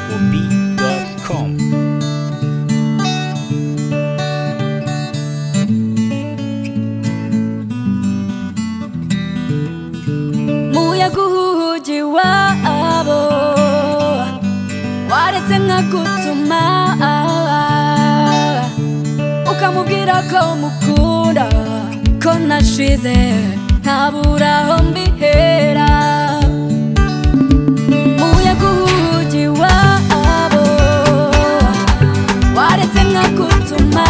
på beat.com. muyaga uhugi wabo waretse nkagutuma ukamubwira ko mukunda ko nashize ntabura aho mbihera muyaga uhugi wabo waretse nkagutuma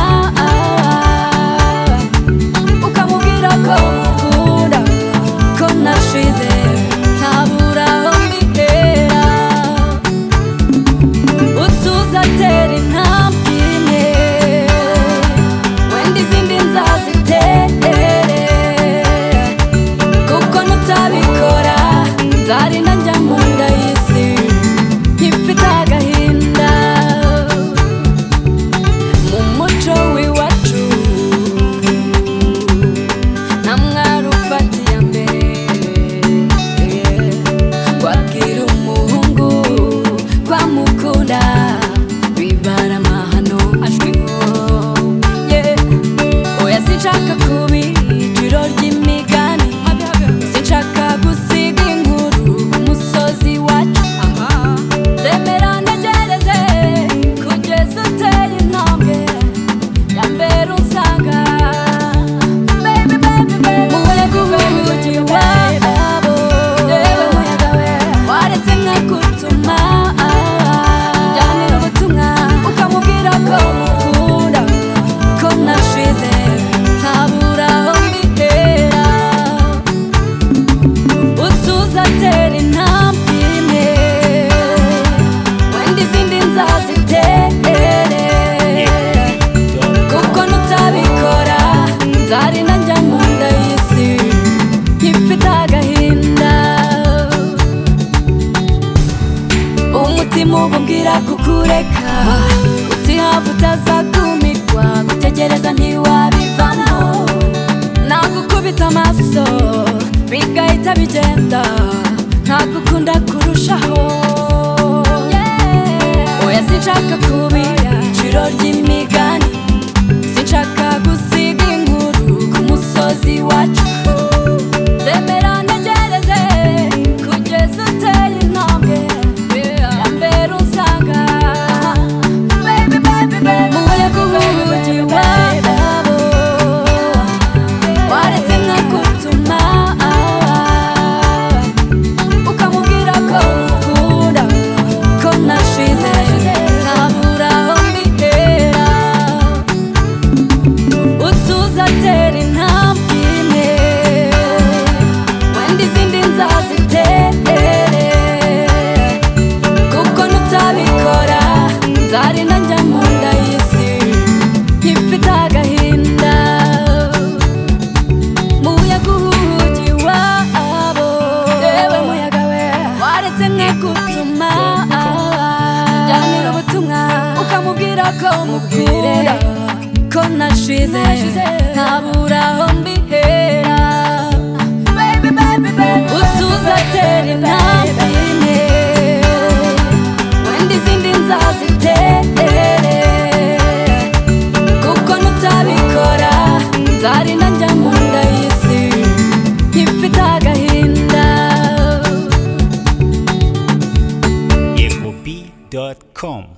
ukamubwira ko mukunda ko nashize ntabura aho mbihera utuza atera intambwe imwe wenda izindi nzazitere kuko nutabikora nzarinda njya mu nda y'isi nkifite agahinda mu muco w'iwacu namwarufatiya mbere wabwira umuhungu kwamukunda bibara amahano ashwiho oya sinshaka kuba ijoro ry'imigani sinshaka gusiga inkuru ku musozi wacu zemera ntegereze kugeza uteye intambwe ya mbere usanga baby baby baby umuyaga uhugiye wabo yewe muyaga we waretse nkagutuma njyanira ubutumwa ukamubwira ko mukunda ko nashize ntabura aho mbihera utuza atera intambwe imwe wenda izindi nzazitere kuko nutabikora nzarinda njya mu nda y'isi nkifite agahinda umutima ububwira kukureka uti hava utazakumirwa gutegereza ntiwabivamo nagukubita amaso bigahita bigenda ntagukunda kurushaho oya sinshaka kubira iciro ry'imigani sinshaka gusiga inkuru ku musozi wacu zemera ntegereze kugeza uteye intambwe ya mbere usanga baby baby baby umuyaga uhugiwe nabo waretse nkagutuma ukamubwira ko ukunda ko nashize ntabura aho mbihera utuza atera intambwe imwe wenda izindi nzazitere kuko nutabikora nzarinda njya mu nda y'isi nkifite agahinda muyaga uhugi wabo yewe muyaga we waretse nkagutuma njyanira ubutumwa ukamubwira ko mubwira ko nashize ntabura aho mbihera utuza atera intambwe imwe wenda izindi nzazitere kuko nutabikora nzarinda njya mu nda y'isi nkifite agahinda Info beat.com.